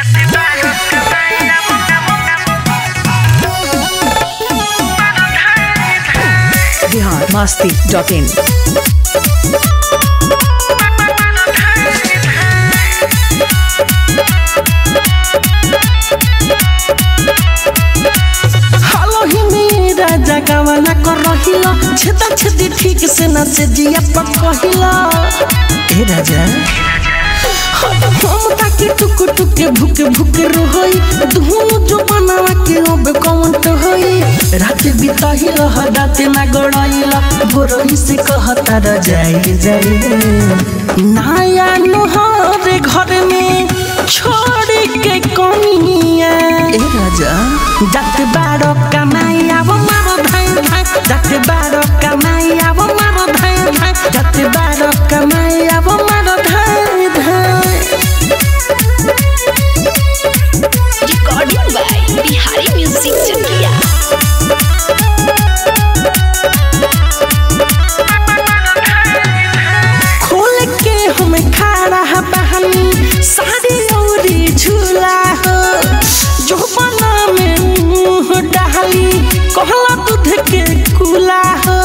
Bihar Masti dot in हालो ही मेरा जगवाना कर रहिला छेदा छेदी ठीक से न से जिया पर कहिला ए राजा हम ताके टुक टुक भुक भुक रोहई दुनु जो बनावा के अब कौन तो होई रात बिताही रह रात ना गड़ाइला भोरही से कहता र जाई जाई नाया नोहरे घर में छोड़ के कोनिया ए राजा जात बारो कमाई अब मारो धाई धाई जात बारो कमाई अब मारो धाई धाई जात बारो कमाई अब मारो धाई धाई recording by Bihari Music Chakia. खोल के हम खड़ा बहनी साड़ी औरी झूला हो जो बना में मुंह डाली कहला दूध के कुला हो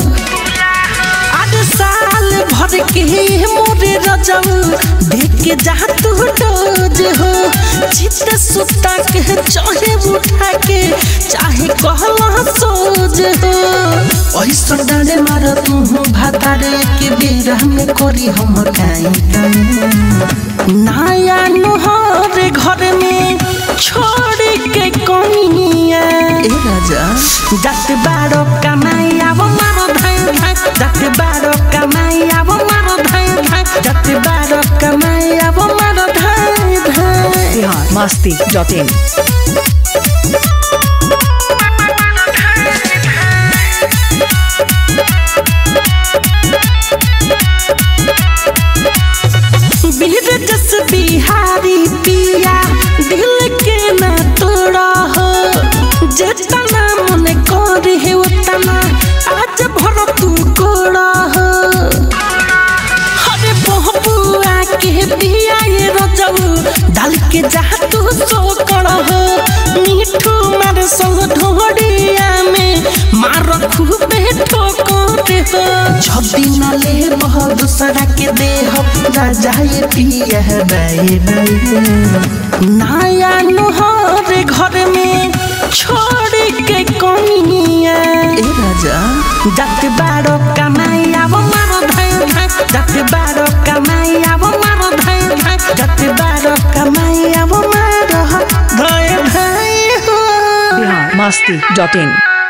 आज साल भर के मोरे रजब देख के जा तू डोज हो चित सुता के चाहे उठा के चाहे कहला सोज हो ऐसा डाले मार तू भातारे के बेरा में करी हम काई काई नाया नोहरे घर में छोड़ के कोनिया ए राजा जात बारो कमाई अब मारो धाई धाई जात बारो कमाई अब मारो धाई धाई जात बारो कमाई अब मारो धाई धाई बिहार मस्ती डॉट इन बीर जस बिहारी पिया दिल के न तोड़ा हो जितना मन कर है उतना आज भर तू कोड़ा हो अरे बहबुआ के बिया ये रजऊ डाल के जा तू सो कर हो मिठू मार संग ढोड़िया में मार खूबे ठोकोते हो छब्बी न ले बह दूसरा के दे हो राजा ये पिया है बाई बाई नाया नोहरे घर में छोड़ के कोनिया ए राजा जात बारो कमाई अब मारो धाई धाई जात बारो कमाई अब मारो धाई धाई जात बारो कमाई अब मारो धाई धाई हो बिहार मस्ती डॉट इन